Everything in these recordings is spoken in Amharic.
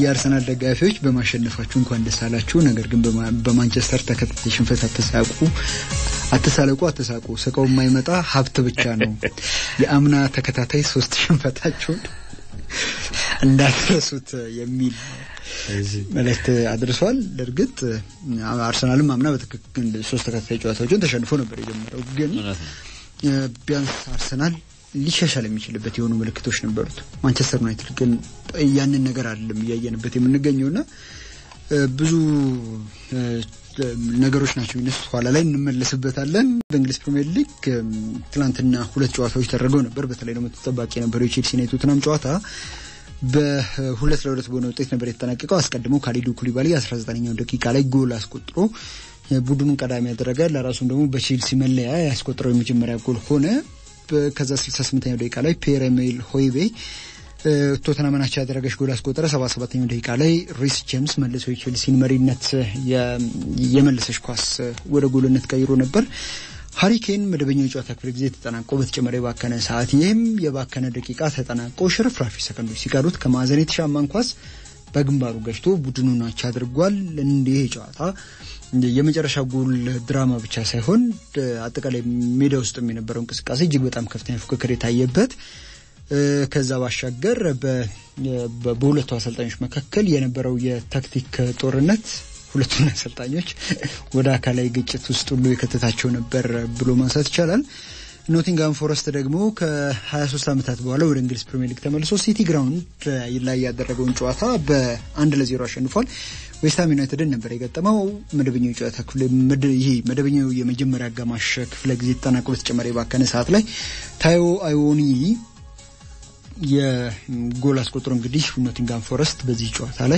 የአርሰናል ደጋፊዎች በማሸነፋችሁ እንኳን ደስ አላችሁ። ነገር ግን በማንቸስተር ተከታታይ ሽንፈት አትሳቁ፣ አትሳለቁ፣ አትሳቁ። ስቀው የማይመጣ ሀብት ብቻ ነው። የአምና ተከታታይ ሶስት ሽንፈታችሁን እንዳትረሱት የሚል መልእክት አድርሷል። እርግጥ አርሰናልም አምና በትክክል ሶስት ተከታታይ ጨዋታዎችን ተሸንፎ ነበር የጀመረው። ግን ቢያንስ አርሰናል ሊሻሻል የሚችልበት የሆኑ ምልክቶች ነበሩት። ማንቸስተር ዩናይትድ ግን ያንን ነገር አይደለም እያየንበት የምንገኘውና ብዙ ነገሮች ናቸው የሚነሱት። ኋላ ላይ እንመለስበታለን። በእንግሊዝ ፕሪምየር ሊግ ትናንትና ሁለት ጨዋታዎች ተደርገው ነበር። በተለይ ደግሞ ተጠባቂ የነበረው የቼልሲና የቶትናም ጨዋታ በሁለት ለሁለት በሆነ ውጤት ነበር የተጠናቀቀው። አስቀድሞ ካሊዱ ኩሊባሊ 19ኛው ደቂቃ ላይ ጎል አስቆጥሮ ቡድኑን ቀዳሚ ያደረገ ለራሱም ደግሞ በቼልሲ መለያ ያስቆጠረው የመጀመሪያ ጎል ሆነ። ከዛ 68ኛው ደቂቃ ላይ ፒየር ኤሜል ሆይቤ ቶተናምን አቻ ያደረገች ጎል አስቆጠረ። 77ኛው ደቂቃ ላይ ሪስ ጄምስ መልሶ የቼልሲን መሪነት የመለሰች ኳስ ወደ ጎልነት ቀይሮ ነበር። ሀሪኬን መደበኛው የጨዋታ ክፍለ ጊዜ ተጠናቆ በተጨመረ የባከነ ሰዓት ይህም የባከነ ደቂቃ ተጠናቆ ሽርፍራፊ ሰከንዶች ሲቀሩት ከማዕዘን የተሻማን ኳስ በግንባሩ ገጭቶ ቡድኑን አቻ አድርጓል። እንዲህ ጨዋታ የመጨረሻ ጎል ድራማ ብቻ ሳይሆን አጠቃላይ ሜዳ ውስጥ የነበረው እንቅስቃሴ እጅግ በጣም ከፍተኛ ፉክክር የታየበት ከዛ ባሻገር በሁለቱ አሰልጣኞች መካከል የነበረው የታክቲክ ጦርነት ሁለቱን አሰልጣኞች ወደ አካላዊ ግጭት ውስጥ ሁሉ የከተታቸው ነበር ብሎ ማንሳት ይቻላል። ኖቲንግሃም ፎረስት ደግሞ ከ23 ዓመታት በኋላ ወደ እንግሊዝ ፕሪሚየር ሊግ ተመልሶ ሲቲ ግራውንድ ላይ ያደረገውን ጨዋታ በአንድ ለዜሮ አሸንፏል። ዌስትሃም ዩናይትድን ነበር የገጠመው። መደበኛው የጨዋታ ክፍል ይሄ መደበኛው የመጀመሪያ አጋማሽ ክፍለ ጊዜ ተጠናቆ በተጨማሪ ባከነ ሰዓት ላይ ታዮ አይዎኒ የጎል አስቆጥሮ እንግዲህ ኖቲንግሃም ፎረስት በዚህ ጨዋታ ላይ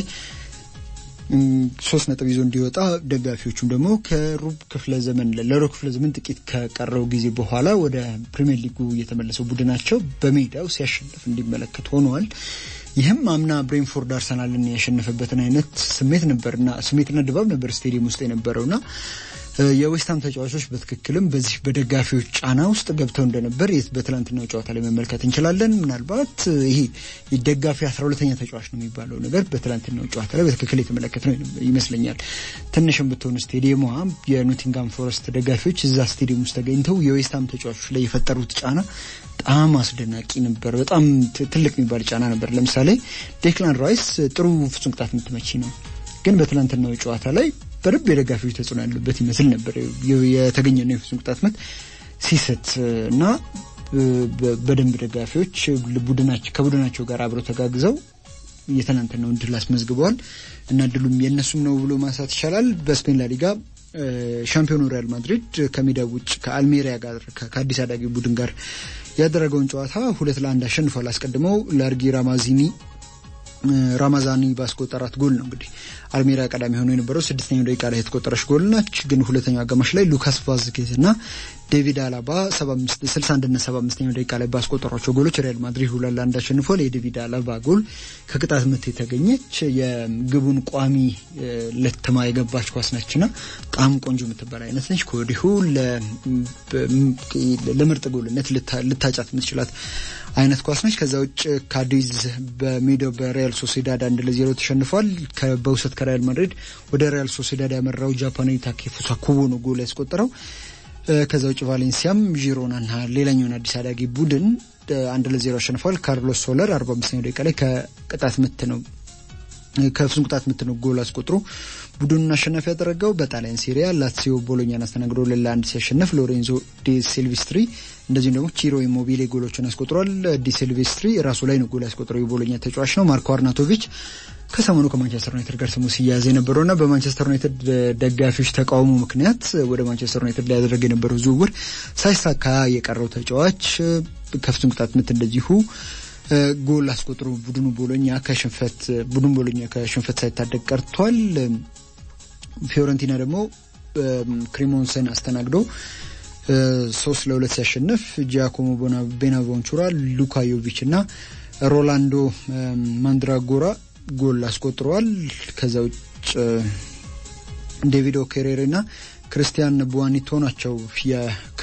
ሶስት ነጥብ ይዞ እንዲወጣ ደጋፊዎቹም ደግሞ ከሩብ ክፍለ ዘመን ለሩብ ክፍለ ዘመን ጥቂት ከቀረው ጊዜ በኋላ ወደ ፕሪሚየር ሊጉ የተመለሰው ቡድናቸው በሜዳው ሲያሸንፍ እንዲመለከት ሆነዋል። ይህም አምና ብሬንፎርድ አርሰናልን ያሸነፈበትን አይነት ስሜት ነበርና ስሜትና ድባብ ነበር ስቴዲየም ውስጥ የነበረውና የዌስትሃም ተጫዋቾች በትክክልም በዚህ በደጋፊዎች ጫና ውስጥ ገብተው እንደነበር በትላንትናው ጨዋታ ላይ መመልከት እንችላለን። ምናልባት ይሄ የደጋፊ አስራ ሁለተኛ ተጫዋች ነው የሚባለው ነገር በትላንትናው ጨዋታ ላይ በትክክል የተመለከት ነው ይመስለኛል። ትንሽም ብትሆን ስቴዲየሟ የኖቲንጋም ፎረስት ደጋፊዎች እዛ ስቴዲየም ውስጥ ተገኝተው የዌስትሃም ተጫዋቾች ላይ የፈጠሩት ጫና በጣም አስደናቂ ነበር። በጣም ትልቅ የሚባል ጫና ነበር። ለምሳሌ ዴክላን ራይስ ጥሩ ፍጹም ቅጣት ምት መቺ ነው፣ ግን በትላንትናው ጨዋታ ላይ በደንብ የደጋፊዎች ተጽዕኖ ያለበት ይመስል ነበር የተገኘ ነው የፍጹም ቅጣት ምት ሲሰጥ እና በደንብ ደጋፊዎች ከቡድናቸው ጋር አብረው ተጋግዘው የትናንትናውን ድል አስመዝግበዋል እና ድሉም የእነሱም ነው ብሎ ማንሳት ይቻላል። በስፔን ላሊጋ ሻምፒዮኑ ሪያል ማድሪድ ከሜዳ ውጭ ከአልሜሪያ ጋር ከአዲስ አዳጊ ቡድን ጋር ያደረገውን ጨዋታ ሁለት ለአንድ አሸንፏል። አስቀድመው ላርጊ ራማዚኒ ራማዛኒ ባስቆጠራት ጎል ነው እንግዲህ አልሜሪያ ቀዳሚ ሆኖ የነበረው ስድስተኛው ደቂቃ ላይ የተቆጠረች ጎል ናች። ግን ሁለተኛው አጋማሽ ላይ ሉካስ ቫዝኬዝ እና ዴቪድ አላባ ስልሳ አንድና ሰባ አምስተኛው ደቂቃ ላይ ባስቆጠሯቸው ጎሎች ሪያል ማድሪድ ሁለት ለአንድ አሸንፏል። የዴቪድ አላባ ጎል ከቅጣት ምት የተገኘች የግቡን ቋሚ ለትማ የገባች ኳስ ነችና በጣም ቆንጆ የምትባል አይነት ነች። ከወዲሁ ለምርጥ ጎልነት ልታጫት የምትችላት አይነት ኳስ ነች። ከዛ ውጭ ካዲዝ በሜዳው በሪያል ሶሴዳድ አንድ ለዜሮ ተሸንፏል። በውሰት ከሪያል ማድሪድ ወደ ሪያል ሶሴዳድ ያመራው ጃፓናዊ ታኬፉሳ ኩቦ ነው ጎል ያስቆጠረው። ከዛ ውጭ ቫሌንሲያም ዢሮናና ሌላኛውን አዲስ አዳጊ ቡድን አንድ ለዜሮ አሸንፏል። ካርሎስ ሶለር አርባ አምስተኛው ደቂቃ ላይ ከቅጣት ምት ነው ከፍጹም ቅጣት ምት ነው ጎል አስቆጥሮ ቡድኑን አሸናፊ ያደረገው። በጣሊያን ሴሪያ ላትሲዮ ቦሎኛን አስተናግዶ ለአንድ ሲያሸንፍ ሎሬንዞ ዲ ሲልቬስትሪ እንደዚሁም ደግሞ ቺሮ ኢሞቢሌ ጎሎችን አስቆጥሯል። ዲ ሲልቬስትሪ ራሱ ላይ ነው ጎል ያስቆጥረው የቦሎኛ ተጫዋች ነው። ማርኮ አርናቶቪች ከሰሞኑ ከማንቸስተር ዩናይትድ ጋር ስሙ ሲያያዝ የነበረውና በማንቸስተር ዩናይትድ ደጋፊዎች ተቃውሞ ምክንያት ወደ ማንቸስተር ዩናይትድ ሊያደረግ የነበረው ዝውውር ሳይሳካ የቀረው ተጫዋች ከፍጹም ቅጣት ምት እንደዚሁ ጎል አስቆጥሮ ቡድኑ ቦሎኛ ከሽንፈት ቡድኑ ቦሎኛ ከሽንፈት ሳይታደግ ቀርቷል። ፊዮረንቲና ደግሞ ክሪሞንሰን አስተናግዶ ሶስት ለሁለት ሲያሸንፍ ጂያኮሞ ቤናቮንቹራ፣ ሉካ ዮቪች እና ሮላንዶ ማንድራጎራ ጎል አስቆጥረዋል። ከዛ ውጭ ዴቪድ ኦኬሬሬ እና ክርስቲያን ቡዋኒቶ ናቸው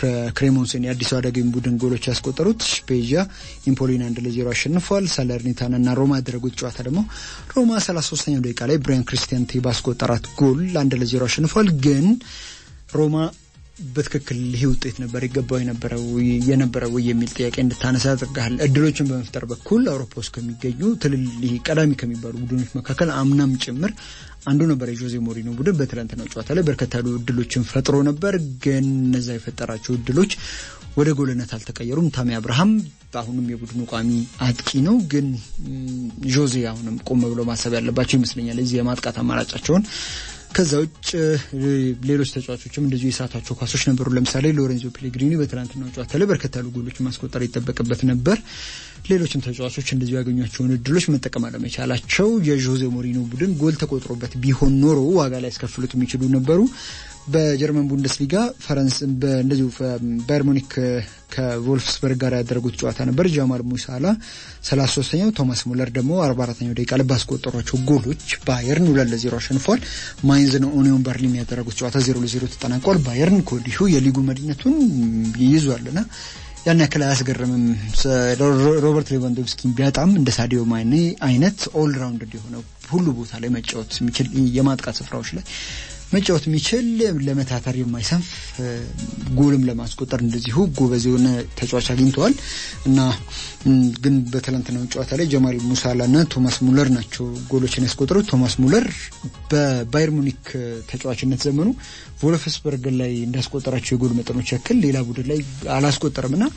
ክሬሞንስን የአዲስ አደገኝ ቡድን ጎሎች ያስቆጠሩት ስፔዣ ኢምፖሊን አንድ ለዜሮ አሸንፏል። ሳለርኒታና እና ሮማ ያደረጉት ጨዋታ ደግሞ ሮማ 33ኛው ደቂቃ ላይ ብሪያን ክሪስቲያንቴ ባስቆጠራት ጎል አንድ ለዜሮ አሸንፏል። ግን ሮማ በትክክል ይህ ውጤት ነበር ይገባው የነበረው የነበረው የሚል ጥያቄ እንድታነሳ ያደርግሃል። እድሎችን በመፍጠር በኩል አውሮፓ ውስጥ ከሚገኙ ትልል ቀዳሚ ከሚባሉ ቡድኖች መካከል አምናም ጭምር አንዱ ነበር የጆዜ ሞሪኖ ቡድን። በትላንትናው ጨዋታ ላይ በርከት ያሉ እድሎችን ፈጥሮ ነበር፣ ግን እነዛ የፈጠራቸው እድሎች ወደ ጎልነት አልተቀየሩም። ታሚ አብርሃም አሁንም የቡድኑ ቋሚ አጥቂ ነው፣ ግን ጆዜ አሁንም ቆም ብሎ ማሰብ ያለባቸው ይመስለኛል እዚህ የማጥቃት አማራጫቸውን ከዛ ውጭ ሌሎች ተጫዋቾችም እንደዚሁ የሳቷቸው ኳሶች ነበሩ። ለምሳሌ ሎሬንዞ ፔሌግሪኒ በትናንትናው ጨዋታ ላይ በርከት ያሉ ጎሎች ማስቆጠር ይጠበቅበት ነበር። ሌሎችም ተጫዋቾች እንደዚሁ ያገኟቸውን እድሎች መጠቀም አለመቻላቸው የዦዜ ሞሪኖ ቡድን ጎል ተቆጥሮበት ቢሆን ኖሮ ዋጋ ላይ ያስከፍሉት የሚችሉ ነበሩ። በጀርመን ቡንደስሊጋ ፈረንስ እንደዚሁ ባየር ሙኒክ ከቮልፍስበርግ ጋር ያደረጉት ጨዋታ ነበር። ጃማል ሙሳላ 33ኛው ቶማስ ሙለር ደግሞ 44ኛው ደቂቃ ላይ ባስቆጠሯቸው ጎሎች ባየርን ሁለት ለዜሮ አሸንፏል። ማይንዝና ኦኒዮን በርሊን ያደረጉት ጨዋታ ዜሮ ለዜሮ ተጠናቋል። ባየርን ከወዲሁ የሊጉ መሪነቱን ይይዟልና ያን ያክል አያስገርምም። ሮበርት ሌቫንዶቭስኪ ቢያጣም እንደ ሳዲዮ ማኔ አይነት ኦል ራውንድ የሆነ ሁሉ ቦታ ላይ መጫወት የሚችል የማጥቃት ስፍራዎች ላይ መጫወት የሚችል ለመታተር የማይሰንፍ ጎልም ለማስቆጠር እንደዚሁ ጎበዝ የሆነ ተጫዋች አግኝተዋል እና ግን በትላንትናው ጨዋታ ላይ ጀማል ሙሳላ እና ቶማስ ሙለር ናቸው ጎሎችን ያስቆጠሩት። ቶማስ ሙለር በባየር ሙኒክ ተጫዋችነት ዘመኑ ቮልፍስበርግ ላይ እንዳስቆጠራቸው የጎል መጠኖች ያክል ሌላ ቡድን ላይ አላስቆጠርም እና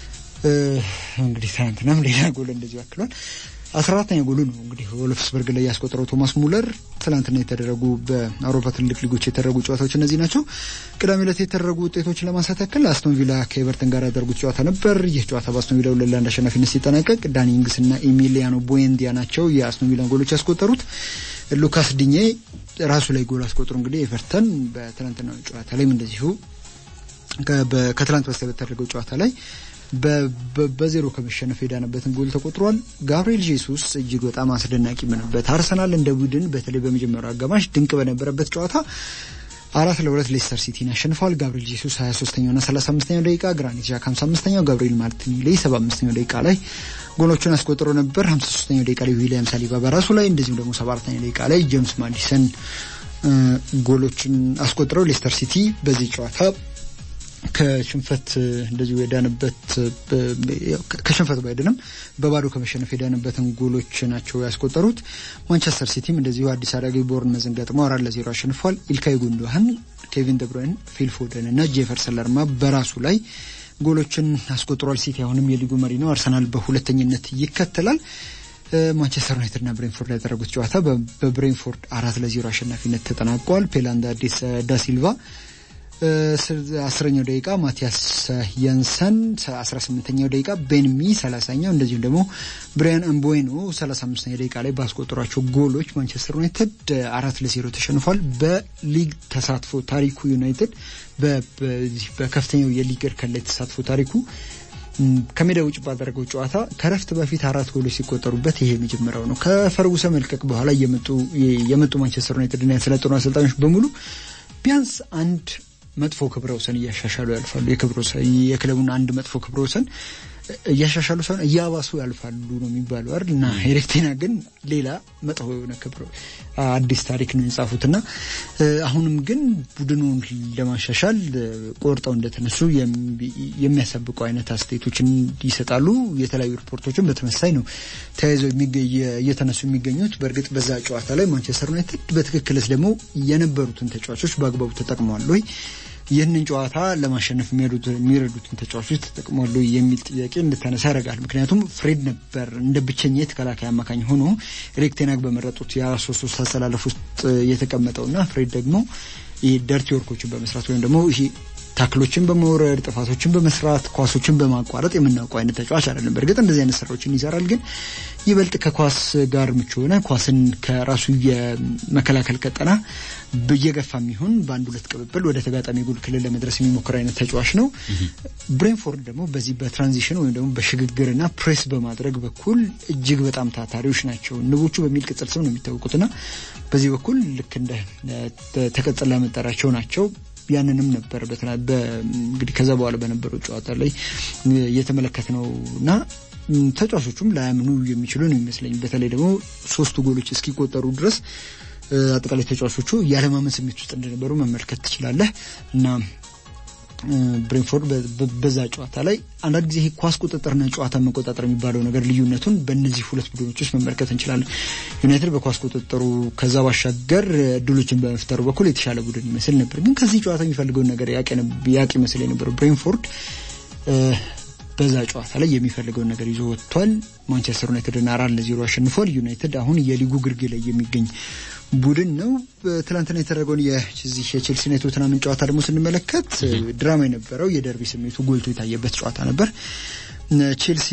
እንግዲህ ትናንትናም ሌላ ጎል እንደዚሁ ያክሏል። አስራ አራተኛ ጎሉ ነው እንግዲህ ወልፍስበርግ ላይ ያስቆጠረው ቶማስ ሙለር። ትናንትና የተደረጉ በአውሮፓ ትልቅ ሊጎች የተደረጉ ጨዋታዎች እነዚህ ናቸው። ቅዳሜ ዕለት የተደረጉ ውጤቶችን ለማንሳት ያክል አስቶን ቪላ ከኤቨርተን ጋር ያደረጉት ጨዋታ ነበር። ይህ ጨዋታ በአስቶን ቪላ ሁለት ለአንድ አሸናፊነት ሲጠናቀቅ ዳኒ ኢንግስ እና ኢሚሊያኖ ቦዌንዲያ ናቸው የአስቶን ቪላን ጎሎች ያስቆጠሩት። ሉካስ ዲኜ ራሱ ላይ ጎል አስቆጥሮ እንግዲህ ኤቨርተን በትናንትናው ጨዋታ ላይም እንደዚሁ ከትላንት በስቲያ በተደረገው ጨዋታ ላይ በዜሮ ከመሸነፍ የዳነበትን ጎል ተቆጥሯል። ጋብሪኤል ጄሱስ እጅግ በጣም አስደናቂ በነበበት አርሰናል እንደ ቡድን በተለይ በመጀመሪያው አጋማሽ ድንቅ በነበረበት ጨዋታ አራት ለሁለት ሌስተር ሲቲን ያሸንፈዋል። ጋብሪኤል ጄሱስ 23ኛውና 35ኛው ደቂቃ፣ ግራኒት ዣካ 55ኛው፣ ጋብሪኤል ማርቲኔሊ 75ኛው ደቂቃ ላይ ጎሎቹን አስቆጥሮ ነበር። 53ኛው ደቂቃ ላይ ዊሊያም ሳሊባ በራሱ ላይ እንደዚሁም ደግሞ 74ኛው ደቂቃ ላይ ጄምስ ማዲሰን ጎሎችን አስቆጥረው ሌስተር ሲቲ በዚህ ጨዋታ ከሽንፈት እንደዚሁ የዳንበት ከሽንፈት ባይድንም በባዶ ከመሸነፍ የዳንበትን ጎሎች ናቸው ያስቆጠሩት። ማንቸስተር ሲቲም እንደዚሁ አዲስ አዳጊ ቦርንመዝን ገጥመው አራት ለዜሮ አሸንፏል። ኢልካይ ጉንዶሃን፣ ኬቪን ደብሮይን፣ ፊል ፎደን እና ጄፈርሰን ለርማ በራሱ ላይ ጎሎችን አስቆጥሯል። ሲቲ አሁንም የሊጉ መሪ ነው። አርሰናል በሁለተኝነት ይከተላል። ማንቸስተር ዩናይትድ እና ብሬንፎርድ ያደረጉት ጨዋታ በብሬንፎርድ አራት ለዜሮ አሸናፊነት ተጠናቋል። ፔላንዳ አዲስ ዳሲልቫ አስረኛው ደቂቃ ማቲያስ የንሰን አስራ ስምንተኛው ደቂቃ ቤንሚ ሰላሳኛው እንደዚሁም ደግሞ ብሪያን እምቦይኖ ሰላሳ አምስተኛው ደቂቃ ላይ ባስቆጠሯቸው ጎሎች ማንቸስተር ዩናይትድ አራት ለዜሮ ተሸንፏል። በሊግ ተሳትፎ ታሪኩ ዩናይትድ በከፍተኛው የሊግ እርከን ላይ ተሳትፎ ታሪኩ ከሜዳ ውጭ ባደረገው ጨዋታ ከረፍት በፊት አራት ጎሎች ሲቆጠሩበት ይሄ የመጀመሪያው ነው። ከፈርጉሰ መልቀቅ በኋላ የመጡ ማንቸስተር ዩናይትድና ያሰለጠኑ አሰልጣኞች በሙሉ ቢያንስ አንድ መጥፎ ክብረ ወሰን እያሻሻሉ ያልፋሉ። የክብረ ወሰን የክለቡን አንድ መጥፎ ክብረ ወሰን እያሻሻሉ ሳይሆን እያባሱ ያልፋሉ ነው የሚባለው አይደል? እና ኤሪክ ቴን ሃግ ግን ሌላ መጥፎ የሆነ ክብረ አዲስ ታሪክ ነው የጻፉትና አሁንም ግን ቡድኑን ለማሻሻል ቆርጠው እንደተነሱ የሚያሳብቁ አይነት አስተያየቶችን ይሰጣሉ። የተለያዩ ሪፖርቶችን በተመሳይ ነው ተያይዘው እየተነሱ የሚገኙት። በእርግጥ በዛ ጨዋታ ላይ ማንቸስተር ዩናይትድ በትክክልስ ደግሞ የነበሩትን ተጫዋቾች በአግባቡ ተጠቅመዋል ወይ ይህንን ጨዋታ ለማሸነፍ የሚረዱትን ተጫዋቾች ተጠቅሟሉ የሚል ጥያቄ እንድታነሳ ያደርጋል። ምክንያቱም ፍሬድ ነበር እንደ ብቸኛ የተከላካይ አማካኝ ሆኖ ኤሪክ ቴን ሃግ በመረጡት የአራት ሶስት ሶስት አሰላለፍ ውስጥ የተቀመጠውና ፍሬድ ደግሞ ይህ ደርቲ ወርኮችን በመስራት ወይም ደግሞ ይሄ ታክሎችን በመውረድ ጥፋቶችን በመስራት ኳሶችን በማቋረጥ የምናውቀው አይነት ተጫዋች አይደለም። በእርግጥ እንደዚህ አይነት ስራዎችን ይሰራል፣ ግን ይበልጥ ከኳስ ጋር ምቹ ሆነ ኳስን ከራሱ የመከላከል ቀጠና እየገፋ የሚሆን በአንድ ሁለት ቅብብል ወደ ተጋጣሚ ጎል ክልል ለመድረስ የሚሞክር አይነት ተጫዋች ነው። ብሬንፎርድ ደግሞ በዚህ በትራንዚሽን ወይም ደግሞ በሽግግርና ፕሬስ በማድረግ በኩል እጅግ በጣም ታታሪዎች ናቸው። ንቦቹ በሚል ቅጽል ስም ነው የሚታወቁትና በዚህ በኩል ልክ እንደ ተቀጽላ መጠሪያቸው ናቸው። ያንንም ነበር እንግዲህ ከዛ በኋላ በነበረው ጨዋታ ላይ እየተመለከት ነው እና ተጫዋቾቹም ላያምኑ የሚችሉ ነው ይመስለኝ። በተለይ ደግሞ ሶስቱ ጎሎች እስኪቆጠሩ ድረስ አጠቃላይ ተጫዋቾቹ ያለማመን ስሜት ውስጥ እንደነበሩ መመልከት ትችላለህ እና ብሬንፎርድ በዛ ጨዋታ ላይ አንዳንድ ጊዜ ኳስ ቁጥጥርና ጨዋታ መቆጣጠር የሚባለው ነገር ልዩነቱን በእነዚህ ሁለት ቡድኖች ውስጥ መመልከት እንችላለን። ዩናይትድ በኳስ ቁጥጥሩ ከዛ ባሻገር እድሎችን በመፍጠሩ በኩል የተሻለ ቡድን ይመስል ነበር። ግን ከዚህ ጨዋታ የሚፈልገውን ነገር ያቅ ይመስል የነበረው ብሬንፎርድ በዛ ጨዋታ ላይ የሚፈልገውን ነገር ይዞ ወጥቷል። ማንቸስተር ዩናይትድን አራት ለዜሮ አሸንፏል። ዩናይትድ አሁን የሊጉ ግርጌ ላይ የሚገኝ ቡድን ነው። ትናንትና የተደረገውን የዚህ የቼልሲና የቶትናምን ጨዋታ ደግሞ ስንመለከት ድራማ የነበረው የደርቢ ስሜቱ ጎልቶ የታየበት ጨዋታ ነበር። ቼልሲ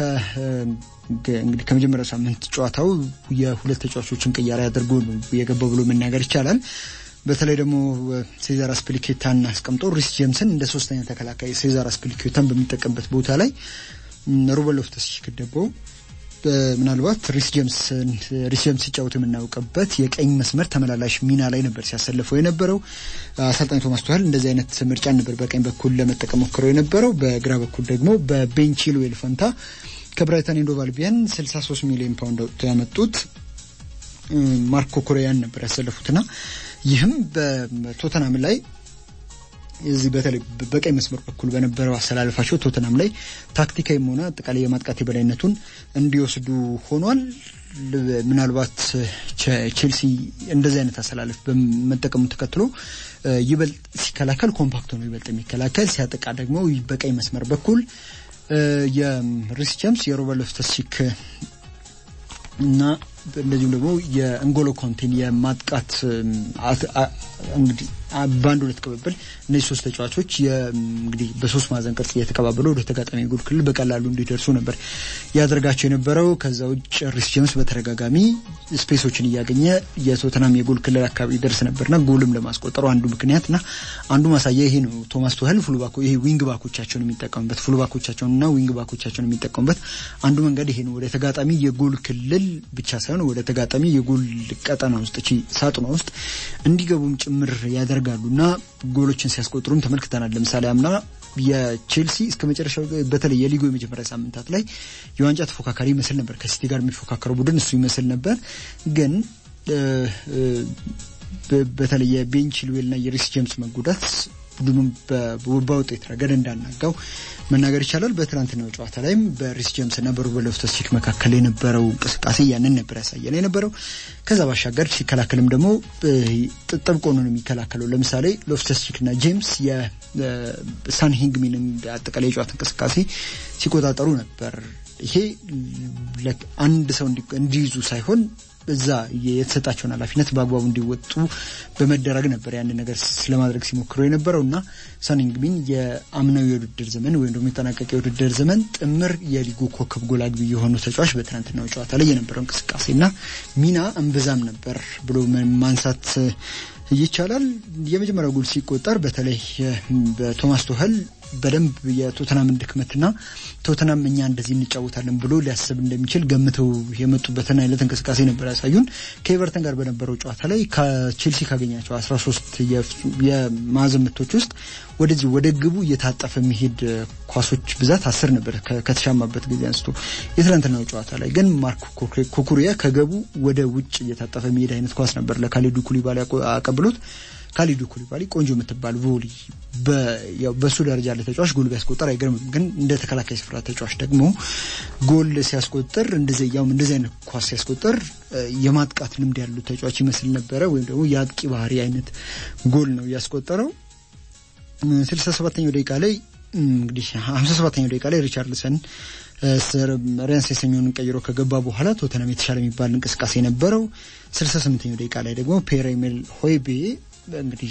እንግዲህ ከመጀመሪያው ሳምንት ጨዋታው የሁለት ተጫዋቾችን ቅያሬ አድርጎ ነው የገባው ብሎ መናገር ይቻላል። በተለይ ደግሞ ሴዛር አስፒሊኬታን አስቀምጦ ሪስ ጄምስን እንደ ሶስተኛ ተከላካይ ሴዛር አስፒሊኬታን በሚጠቀምበት ቦታ ላይ ሩበን ሎፍተስ-ቺክ ገባው። ምናልባት ሪስ ጄምስ ሪስ ጄምስ ሲጫወት የምናውቅበት የቀኝ መስመር ተመላላሽ ሚና ላይ ነበር ሲያሰልፈው የነበረው። አሰልጣኝ ቶማስ ቱኸል እንደዚህ አይነት ምርጫ ነበር በቀኝ በኩል ለመጠቀም ሞክረው የነበረው። በግራ በኩል ደግሞ በቤን ቺልዌል ፈንታ ከብራይተን ኤንድ ሆቭ አልቢዮን 63 ሚሊዮን ፓውንድ አውጥተው ያመጡት ማርኮ ኮሪያን ነበር ያሰለፉትና ይህም በቶተናም ላይ እዚህ በተለይ በቀኝ መስመር በኩል በነበረው አሰላለፋቸው ቶተናም ላይ ታክቲካዊም ሆነ አጠቃላይ የማጥቃት የበላይነቱን እንዲወስዱ ሆኗል። ምናልባት ቼልሲ እንደዚህ አይነት አሰላለፍ በመጠቀሙ ተከትሎ ይበልጥ ሲከላከል ኮምፓክት ነው ይበልጥ የሚከላከል ሲያጠቃ ደግሞ በቀኝ መስመር በኩል የሪስ ጄምስ የሮበርት ሎፍተስ-ቺክ እና እንደዚሁም ደግሞ የእንጎሎ ኮንቴን የማጥቃት እንግዲህ በአንድ ሁለት ቅብብል እነዚህ ሶስት ተጫዋቾች እንግዲህ በሶስት ማዕዘን ቅርጽ እየተቀባበሉ ወደ ተጋጣሚ የጎል ክልል በቀላሉ እንዲደርሱ ነበር ያደርጋቸው የነበረው። ከዛ ውጭ ሪስ ጄምስ በተደጋጋሚ ስፔሶችን እያገኘ የቶተናም የጎል ክልል አካባቢ ይደርስ ነበርና ጎልም ለማስቆጠሩ አንዱ ምክንያትና አንዱ ማሳያ ይሄ ነው። ቶማስ ቱኸል ፉልባኮ ይሄ ዊንግ ባኮቻቸውን የሚጠቀሙበት ፉልባኮቻቸውንና ዊንግ ባኮቻቸውን የሚጠቀሙበት አንዱ መንገድ ይሄ ነው። ወደ ተጋጣሚ የጎል ክልል ብቻ ሳይሆን ወደ ተጋጣሚ የጎል ቀጠና ውስጥ እቺ ሳጥኗ ውስጥ እንዲገቡም ጭምር ያደርጋሉ እና ጎሎችን ሲያስቆጥሩም ተመልክተናል። ለምሳሌ አምና የቼልሲ እስከ መጨረሻው በተለይ የሊጉ የመጀመሪያ ሳምንታት ላይ የዋንጫ ተፎካካሪ ይመስል ነበር። ከሲቲ ጋር የሚፎካከረው ቡድን እሱ ይመስል ነበር። ግን በተለይ የቤን ቺልዌልና የሪስ ጄምስ መጎዳት ቡድኑም በውጤት ረገድ እንዳናጋው መናገር ይቻላል። በትናንትናው ጨዋታ ላይም በሪስ ጄምስ እና በሩበን ሎፍተስ-ቺክ መካከል የነበረው እንቅስቃሴ ያንን ነበር ያሳየን የነበረው። ከዛ ባሻገር ሲከላከልም ደግሞ ጥብቅ ሆኖ ነው የሚከላከለው። ለምሳሌ ሎፍተስ-ቺክ እና ጄምስ የሳን ሂንግሚንን አጠቃላይ የጨዋታ እንቅስቃሴ ሲቆጣጠሩ ነበር። ይሄ አንድ ሰው እንዲይዙ ሳይሆን እዛ የተሰጣቸውን ኃላፊነት በአግባቡ እንዲወጡ በመደረግ ነበር ያን ነገር ስለማድረግ ሲሞክሩ የነበረው እና ሳን ሂንግሚን የአምናዊ የውድድር ዘመን ወይም ደግሞ የጠናቀቀ የውድድር ዘመን ጥምር የሊጉ ኮከብ ጎል አግቢ የሆኑ ተጫዋች በትናንትናው ጨዋታ ላይ የነበረው እንቅስቃሴና ሚና እምብዛም ነበር ብሎ ማንሳት ይቻላል። የመጀመሪያው ጎል ሲቆጠር በተለይ በቶማስ ቱኸል በደንብ የቶተናምን ድክመትና ቶተናም እኛ እንደዚህ እንጫወታለን ብሎ ሊያስብ እንደሚችል ገምተው የመጡበትን አይነት እንቅስቃሴ ነበር ያሳዩን። ከኤቨርተን ጋር በነበረው ጨዋታ ላይ ከቼልሲ ካገኛቸው 13 የማዕዘን ምቶች ውስጥ ወደዚህ ወደ ግቡ እየታጠፈ የሚሄድ ኳሶች ብዛት አስር ነበር ከተሻማበት ጊዜ አንስቶ። የትናንትናው ጨዋታ ላይ ግን ማርክ ኩኩሪያ ከገቡ ወደ ውጭ እየታጠፈ የሚሄድ አይነት ኳስ ነበር ለካሊዱ ኩሊባሊ አቀብሎት ካሊዱ ኩሊባሊ ቆንጆ የምትባል ቮሊ በእሱ ደረጃ ያለ ተጫዋች ጎል ቢያስቆጠር አይገርምም። ግን እንደ ተከላካይ ስፍራ ተጫዋች ደግሞ ጎል ሲያስቆጥር እንደዚህ ያውም እንደዚህ አይነት ኳስ ሲያስቆጥር የማጥቃት ልምድ ያሉ ተጫዋች ይመስል ነበረ። ወይም ደግሞ የአጥቂ ባህሪ አይነት ጎል ነው ያስቆጠረው። ስልሳ ሰባተኛው ደቂቃ ላይ እንግዲህ ሀምሳ ሰባተኛው ደቂቃ ላይ ሪቻርልሰን ሪያንስ የሰኞውን ቀይሮ ከገባ በኋላ ቶተናም የተሻለ የሚባል እንቅስቃሴ ነበረው። ስልሳ ስምንተኛው ደቂቃ ላይ ደግሞ ፔር ኤሜል ሆይቤ እንግዲህ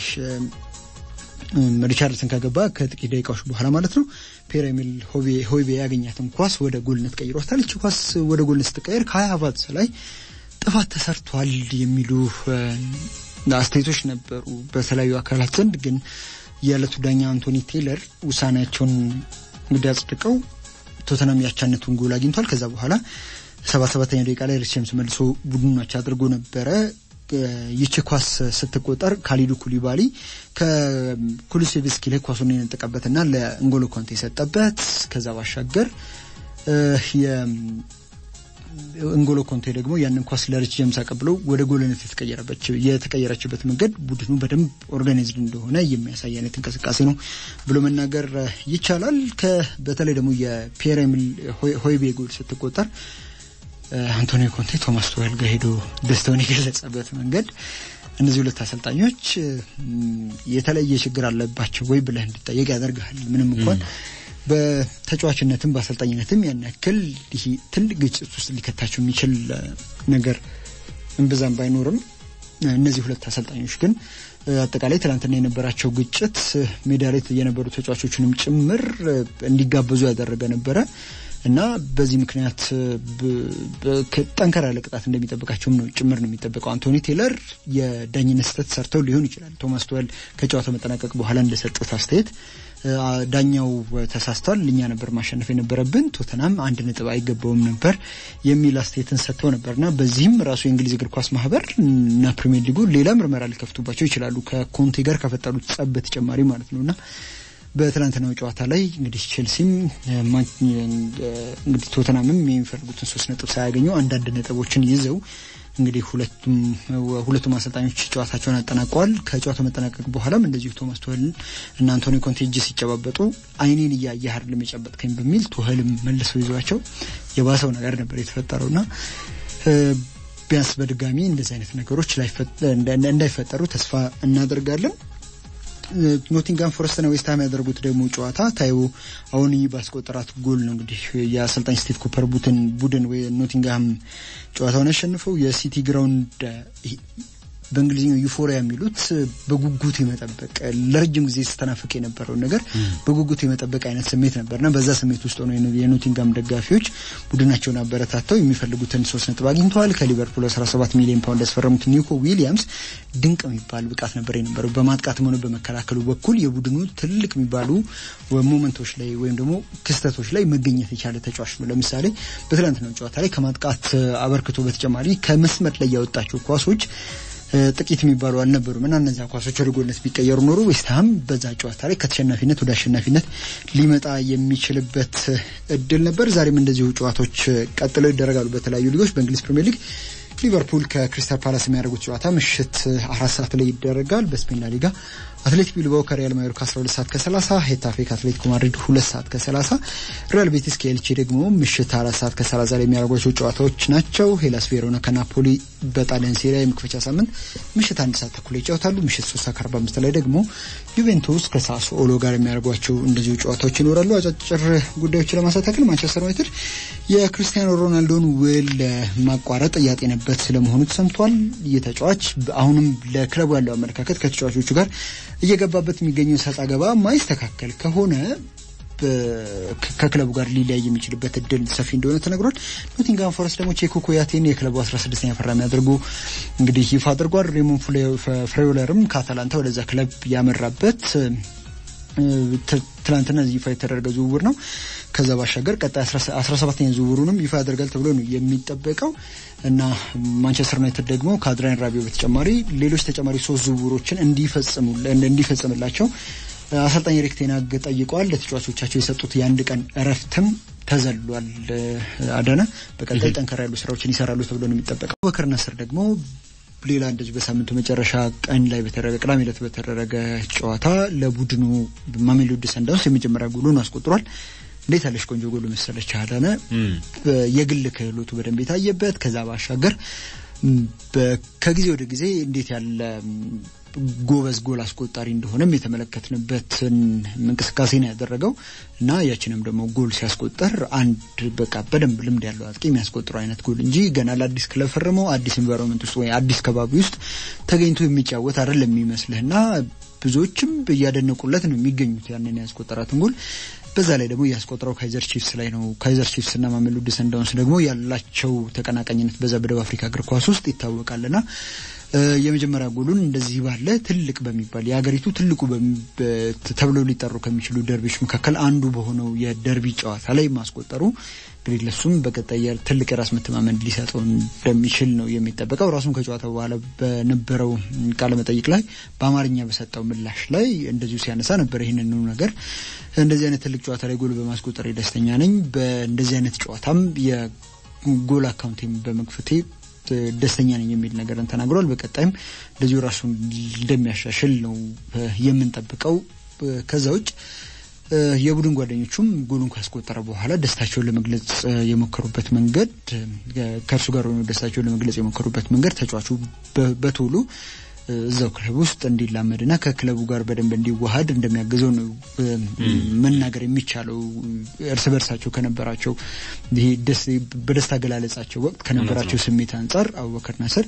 ሪቻርድሰን ከገባ ከጥቂት ደቂቃዎች በኋላ ማለት ነው ፔር ኤሚል ሆይቤ ያገኛትን ኳስ ወደ ጎልነት ቀይሯታል። እቺ ኳስ ወደ ጎልነት ስትቀየር ከሀያ አባት ላይ ጥፋት ተሰርቷል የሚሉ አስተያየቶች ነበሩ በተለያዩ አካላት ዘንድ። ግን የዕለቱ ዳኛ አንቶኒ ቴይለር ውሳኔያቸውን እንግዲህ አጽድቀው ቶተናም ያቻነቱን ጎል አግኝቷል። ከዛ በኋላ ሰባ ሰባተኛ ደቂቃ ላይ ሪስ ጄምስ መልሶ ቡድኖች አድርጎ ነበረ። ይቺ ኳስ ስትቆጠር ካሊዱ ኩሊባሊ ከኩሉሴቭስኪ ላይ ኳሱን የነጠቀበትና ለእንጎሎ ኮንቴ የሰጠበት ከዛ ባሻገር እንጎሎ ኮንቴ ደግሞ ያንን ኳስ ለሪች ጀምስ አቀብሎ ወደ ጎልነት የተቀየረችበት መንገድ ቡድኑ በደንብ ኦርጋናይዝድ እንደሆነ የሚያሳይ አይነት እንቅስቃሴ ነው ብሎ መናገር ይቻላል። በተለይ ደግሞ የፒየር ኤሚል ሆይቤ ጎል ስትቆጠር አንቶኒዮ ኮንቴ ቶማስ ቱዌል ጋር ሄዶ ደስታውን የገለጸበት መንገድ እነዚህ ሁለት አሰልጣኞች የተለየ ችግር አለባቸው ወይ ብለህ እንድጠየቅ ያደርግሃል። ምንም እንኳን በተጫዋችነትም በአሰልጣኝነትም ያን ያክል ይህ ትልቅ ግጭት ውስጥ ሊከታቸው የሚችል ነገር እምብዛም ባይኖርም እነዚህ ሁለት አሰልጣኞች ግን አጠቃላይ ትናንትና የነበራቸው ግጭት ሜዳ ላይ የነበሩ ተጫዋቾችንም ጭምር እንዲጋበዙ ያደረገ ነበረ እና በዚህ ምክንያት ጠንከር ያለ ቅጣት እንደሚጠብቃቸውም ነው ጭምር ነው የሚጠበቀው። አንቶኒ ቴለር የዳኝነት ስህተት ሰርተው ሊሆን ይችላል። ቶማስ ቱዌል ከጨዋታው መጠናቀቅ በኋላ እንደሰጡት አስተያየት ዳኛው ተሳስቷል፣ እኛ ነበር ማሸነፍ የነበረብን፣ ቶተናም አንድ ነጥብ አይገባውም ነበር የሚል አስተያየትን ሰጥተው ነበርና በዚህም ራሱ የእንግሊዝ እግር ኳስ ማህበር እና ፕሪሚየር ሊጉ ሌላ ምርመራ ሊከፍቱባቸው ይችላሉ ከኮንቴ ጋር ከፈጠሩት ጸብ በተጨማሪ ማለት ነውና በትናንትናው ጨዋታ ላይ እንግዲህ ቼልሲም እንግዲህ ቶተናምም የሚፈልጉትን ሶስት ነጥብ ሳያገኙ አንዳንድ ነጥቦችን ይዘው እንግዲህ ሁለቱም ሁለቱም አሰልጣኞች ጨዋታቸውን አጠናቀዋል። ከጨዋታው መጠናቀቅ በኋላም እንደዚሁ ቶማስ ቱሄል እና አንቶኒ ኮንቴ እጅ ሲጨባበጡ አይኔን እያየህ አይደለም የጨበጥከኝ በሚል ቱሄልም መልሰው ይዟቸው የባሰው ነገር ነበር የተፈጠረውና ቢያንስ በድጋሚ እንደዚህ አይነት ነገሮች እንዳይፈጠሩ ተስፋ እናደርጋለን። ኖቲንጋም ፎረስትና ዌስትሃም ያደርጉት ደግሞ ጨዋታ ታይቦ አሁን ባስቆጠራት ጎል ነው እንግዲህ የአሰልጣኝ ስቲቭ ኩፐር ቡድን ቡድን ኖቲንጋም ጨዋታውን ያሸንፈው የሲቲ ግራውንድ በእንግሊዝኛው ዩፎሪያ የሚሉት በጉጉት የመጠበቅ ለረጅም ጊዜ ስተናፍቅ የነበረውን ነገር በጉጉት የመጠበቅ አይነት ስሜት ነበርና በዛ ስሜት ውስጥ ሆነው የኖቲንጋም ደጋፊዎች ቡድናቸውን አበረታተው የሚፈልጉትን ሶስት ነጥብ አግኝተዋል። ከሊቨርፑል 17 ሚሊዮን ፓውንድ ያስፈረሙት ኒኮ ዊሊያምስ ድንቅ የሚባል ብቃት ነበር የነበረው። በማጥቃትም ሆነ በመከላከሉ በኩል የቡድኑ ትልቅ የሚባሉ ሞመንቶች ላይ ወይም ደግሞ ክስተቶች ላይ መገኘት የቻለ ተጫዋች ነው። ለምሳሌ በትላንትናው ጨዋታ ላይ ከማጥቃት አበርክቶ በተጨማሪ ከመስመር ላይ ያወጣቸው ኳሶች ጥቂት የሚባሉ አልነበሩም እና እነዚያ ኳሶች ወደ ጎልነት ቢቀየሩ ኖሮ ዌስትሃም በዛ ጨዋታ ላይ ከተሸናፊነት ወደ አሸናፊነት ሊመጣ የሚችልበት እድል ነበር። ዛሬም እንደዚሁ ጨዋታዎች ቀጥለው ይደረጋሉ በተለያዩ ሊጎች። በእንግሊዝ ፕሪምየር ሊግ ሊቨርፑል ከክሪስታል ፓላስ የሚያደርጉት ጨዋታ ምሽት አራት ሰዓት ላይ ይደረጋል። በስፔን ላ ሊጋ አትሌቲክ ቢልባኦ ከሪያል ማዮርካ 12 ሰዓት ከ30፣ ሄታፌ ከአትሌቲኮ ማድሪድ 2 ሰዓት ከ30፣ ሪያል ቤቲስ ከኤልቼ ደግሞ ምሽት 4 ሰዓት ከ30 ላይ የሚያደርጓቸው ጨዋታዎች ናቸው። ሄላስ ቬሮና ከናፖሊ በጣሊያን ሴሪያ የመክፈቻ ሳምንት ምሽት አንድ ሰዓት ተኩል ይጫወታሉ። ምሽት 3 ሰዓት ከ45 ላይ ደግሞ ዩቬንቱስ ከሳስኦሎ ጋር የሚያደርጓቸው እንደዚሁ ጨዋታዎች ይኖራሉ። አጫጭር ጉዳዮችን ለማንሳት ያክል ማንቸስተር ዩናይትድ የክርስቲያኖ ሮናልዶን ውል ማቋረጥ እያጤነበት ስለመሆኑ ተሰምቷል። ይህ ተጫዋች አሁንም ለክለቡ ያለው አመለካከት ከተጫዋቾቹ ጋር እየገባበት የሚገኘው ሰጣ ገባ ማይስተካከል ከሆነ ከክለቡ ጋር ሊለያይ የሚችልበት እድል ሰፊ እንደሆነ ተነግሯል። ኖቲንጋም ፎረስት ደግሞ ቼኮ ኮያቴን የክለቡ 16ኛ ፈራሚ አድርጎ እንግዲህ ይፋ አድርጓል። ሬሞን ፍሬውለርም ከአታላንታ ወደዛ ክለብ ያመራበት ትናንትና ይፋ የተደረገ ዝውውር ነው። ከዛ ባሻገር ቀጣይ 17ኛ ዝውውሩንም ይፋ ያደርጋል ተብሎ ነው የሚጠበቀው እና ማንቸስተር ዩናይትድ ደግሞ ከአድራን ራቢዮ በተጨማሪ ሌሎች ተጨማሪ ሶስት ዝውውሮችን እንዲፈጽምላቸው አሰልጣኝ ኤሪክ ቴን ሃግ ጠይቀዋል። ለተጫዋቾቻቸው የሰጡት የአንድ ቀን እረፍትም ተዘሏል። አዳነ በቀጣይ ጠንከር ያሉ ስራዎችን ይሰራሉ ተብሎ ነው የሚጠበቀው። በከር ነስር ደግሞ ሌላ እንደዚህ በሳምንቱ መጨረሻ ቀን ላይ በተደረገ ቅዳሜ ዕለት በተደረገ ጨዋታ ለቡድኑ ማሜሎዲ ሰንዳውንስ የመጀመሪያ ጎሉን አስቆጥሯል። እንዴት ያለች ቆንጆ ጎል መሰለች አዳነ። የግል ክህሎቱ በደንብ የታየበት ከዛ ባሻገር ከጊዜ ወደ ጊዜ እንዴት ያለ ጎበዝ ጎል አስቆጣሪ እንደሆነም የተመለከትንበትን እንቅስቃሴ ነው ያደረገው እና ያችንም ደግሞ ጎል ሲያስቆጠር አንድ በቃ በደንብ ልምድ ያለው አጥቂ የሚያስቆጥረው አይነት ጎል እንጂ ገና ለአዲስ ክለብ ፈርመው አዲስ ኢንቫይሮንመንት ውስጥ ወይ አዲስ ከባቢ ውስጥ ተገኝቶ የሚጫወት አይደለም የሚመስልህና ብዙዎችም እያደነቁለት ነው የሚገኙት ያንን ያስቆጠራትን ጎል በዛ ላይ ደግሞ ያስቆጠረው ካይዘር ቺፍስ ላይ ነው። ካይዘር ቺፍስ እና ማሜሎዲ ሰንዳውንስ ደግሞ ያላቸው ተቀናቃኝነት በዛ በደቡብ አፍሪካ እግር ኳስ ውስጥ ይታወቃልና የመጀመሪያ ጎሉን እንደዚህ ባለ ትልቅ በሚባል የሀገሪቱ ትልቁ ተብለው ሊጠሩ ከሚችሉ ደርቢዎች መካከል አንዱ በሆነው የደርቢ ጨዋታ ላይ ማስቆጠሩ እንግዲህ ለሱም በቀጣይ ትልቅ የራስ መተማመን ሊሰጠው እንደሚችል ነው የሚጠበቀው። ራሱም ከጨዋታው በኋላ በነበረው ቃለመጠይቅ ላይ በአማርኛ በሰጠው ምላሽ ላይ እንደዚሁ ሲያነሳ ነበር ይህንኑ ነገር እንደዚህ አይነት ትልቅ ጨዋታ ላይ ጎል በማስቆጠር ደስተኛ ነኝ። በእንደዚህ አይነት ጨዋታም የጎል አካውንቴን በመክፈቴ ደስተኛ ነኝ የሚል ነገርን ተናግሯል። በቀጣይም እንደዚሁ ራሱን እንደሚያሻሽል ነው የምንጠብቀው። ከዛ ውጭ የቡድን ጓደኞቹም ጎሉን ካስቆጠረ በኋላ ደስታቸውን ለመግለጽ የሞከሩበት መንገድ ከእርሱ ጋር ሆነው ደስታቸውን ለመግለጽ የሞከሩበት መንገድ ተጫዋቹ በቶሎ እዛው ክለብ ውስጥ እንዲላመድና ከክለቡ ጋር በደንብ እንዲዋሃድ እንደሚያግዘው ነው መናገር የሚቻለው። እርስ በርሳቸው ከነበራቸው ይሄ በደስታ አገላለጻቸው ወቅት ከነበራቸው ስሜት አንጻር አቡበከር ናስር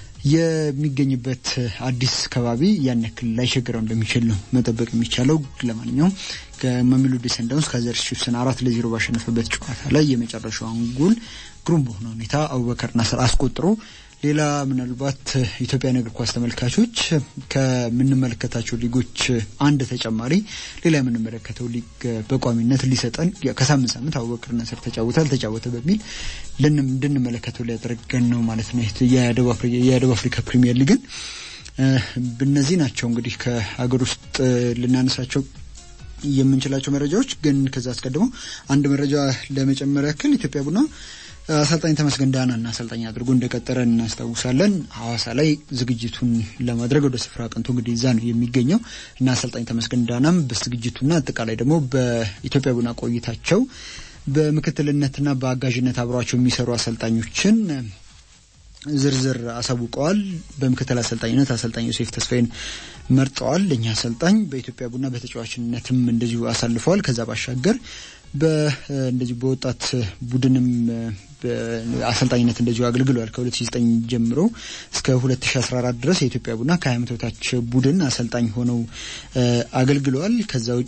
የሚገኝበት አዲስ ከባቢ ያን ያክል ላይቸግረው እንደሚችል ነው መጠበቅ የሚቻለው። ለማንኛውም ከማሜሎዲ ሰንዳውንስ ከአዘርስ ቺፍስን አራት ለዜሮ ባሸነፈበት ጨዋታ ላይ የመጨረሻውን ጎል ግሩም በሆነ ሁኔታ አቡበከር ናስር አስቆጥሮ ሌላ ምናልባት ኢትዮጵያን እግር ኳስ ተመልካቾች ከምንመለከታቸው ሊጎች አንድ ተጨማሪ ሌላ የምንመለከተው ሊግ በቋሚነት ሊሰጠን ከሳምንት ሳምንት አቡበከር ናስር ተጫወተ አልተጫወተ በሚል እንድንመለከተው ሊያደርገን ነው ማለት ነው። የደቡብ አፍሪካ ፕሪሚየር ሊግን እነዚህ ናቸው እንግዲህ ከሀገር ውስጥ ልናነሳቸው የምንችላቸው መረጃዎች። ግን ከዛ አስቀድሞ አንድ መረጃ ለመጨመር ያክል ኢትዮጵያ ቡና አሰልጣኝ ተመስገን ዳናና አሰልጣኝ አድርጎ እንደቀጠረ እናስታውሳለን። ሐዋሳ ላይ ዝግጅቱን ለማድረግ ወደ ስፍራ አቅንቶ እንግዲህ እዛ ነው የሚገኘው እና አሰልጣኝ ተመስገን ዳናም በዝግጅቱና አጠቃላይ ደግሞ በኢትዮጵያ ቡና ቆይታቸው በምክትልነትና በአጋዥነት አብሯቸው የሚሰሩ አሰልጣኞችን ዝርዝር አሳውቀዋል። በምክትል አሰልጣኝነት አሰልጣኝ ዮሴፍ ተስፋዬን መርጠዋል። ለእኛ አሰልጣኝ በኢትዮጵያ ቡና በተጫዋችነትም እንደዚሁ አሳልፈዋል። ከዛ ባሻገር እንደዚሁ በወጣት ቡድንም አሰልጣኝነት እንደዚሁ አገልግለዋል። ከ2009 ጀምሮ እስከ 2014 ድረስ የኢትዮጵያ ቡና ከ20 ዓመት በታች ቡድን አሰልጣኝ ሆነው አገልግለዋል። ከዛ ውጭ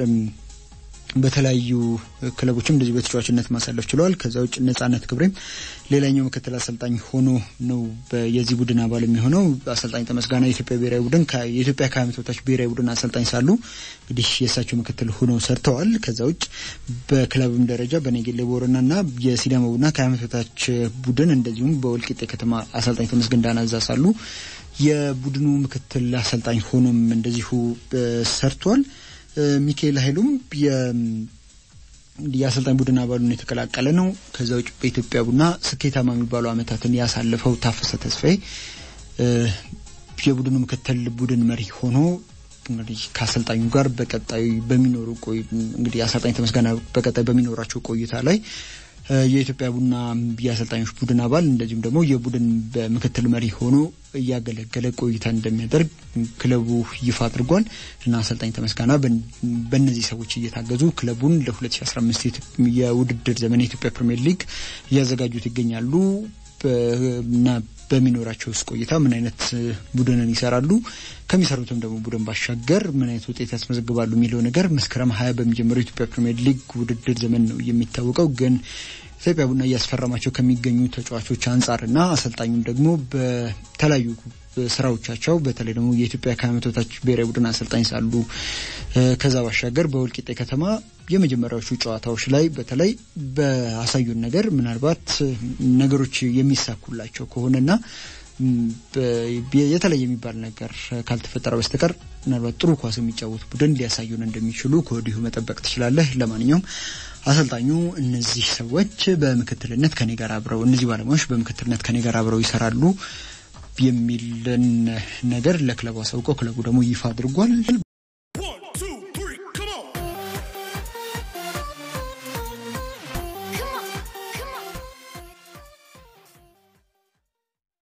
በተለያዩ ክለቦችም እንደዚህ በተጫዋችነት ማሳለፍ ችለዋል። ከዛ ውጭ ነጻነት ክብሬም ሌላኛው ምክትል አሰልጣኝ ሆኖ ነው የዚህ ቡድን አባል የሚሆነው። አሰልጣኝ ተመስጋና የኢትዮጵያ ብሔራዊ ቡድን የኢትዮጵያ ከዓመት በታች ብሔራዊ ቡድን አሰልጣኝ ሳሉ እንግዲህ የእሳቸው ምክትል ሆነው ሰርተዋል። ከዛ ውጭ በክለብም ደረጃ በኔጌሌ ቦረና እና የሲዳማ ቡና ከዓመት በታች ቡድን እንደዚሁም በወልቂጤ ከተማ አሰልጣኝ ተመስገን ዳና እዛ ሳሉ የቡድኑ ምክትል አሰልጣኝ ሆኖም እንደዚሁ ሰርቷል። ሚካኤል ኃይሉም የአሰልጣኝ ቡድን አባሉን የተቀላቀለ ነው። ከዛ ውጭ በኢትዮጵያ ቡና ስኬታማ የሚባሉ ዓመታትን ያሳለፈው ታፈሰ ተስፋዬ የቡድኑ ምክትል ቡድን መሪ ሆኖ እንግዲህ ከአሰልጣኙ ጋር በቀጣይ በሚኖሩ ቆይ እንግዲህ አሰልጣኝ ተመስገና በቀጣይ በሚኖራቸው ቆይታ ላይ የኢትዮጵያ ቡና የአሰልጣኞች ቡድን አባል እንደዚሁም ደግሞ የቡድን በምክትል መሪ ሆኖ እያገለገለ ቆይታ እንደሚያደርግ ክለቡ ይፋ አድርጓል እና አሰልጣኝ ተመስጋና በእነዚህ ሰዎች እየታገዙ ክለቡን ለ2015 የውድድር ዘመን የኢትዮጵያ ፕሪምየር ሊግ እያዘጋጁት ይገኛሉ እና በሚኖራቸው ውስጥ ቆይታ ምን አይነት ቡድንን ይሰራሉ፣ ከሚሰሩትም ደግሞ ቡድን ባሻገር ምን አይነት ውጤት ያስመዘግባሉ የሚለው ነገር መስከረም ሀያ በሚጀምረው የኢትዮጵያ ፕሪምየር ሊግ ውድድር ዘመን ነው የሚታወቀው። ግን ኢትዮጵያ ቡና እያስፈረማቸው ከሚገኙ ተጫዋቾች አንጻርና አሰልጣኙም ደግሞ በተለያዩ ስራዎቻቸው በተለይ ደግሞ የኢትዮጵያ ከዓመት በታች ብሔራዊ ቡድን አሰልጣኝ ሳሉ ከዛ ባሻገር በወልቂጤ ከተማ የመጀመሪያዎቹ ጨዋታዎች ላይ በተለይ በአሳዩን ነገር ምናልባት ነገሮች የሚሳኩላቸው ከሆነና የተለየ የሚባል ነገር ካልተፈጠረ በስተቀር ምናልባት ጥሩ ኳስ የሚጫወቱ ቡድን ሊያሳዩን እንደሚችሉ ከወዲሁ መጠበቅ ትችላለህ። ለማንኛውም አሰልጣኙ እነዚህ ሰዎች በምክትልነት ከኔ ጋር አብረው እነዚህ ባለሙያዎች በምክትልነት ከኔ ጋር አብረው ይሰራሉ የሚልን ነገር ለክለቡ አሳውቀው ክለቡ ደግሞ ይፋ አድርጓል።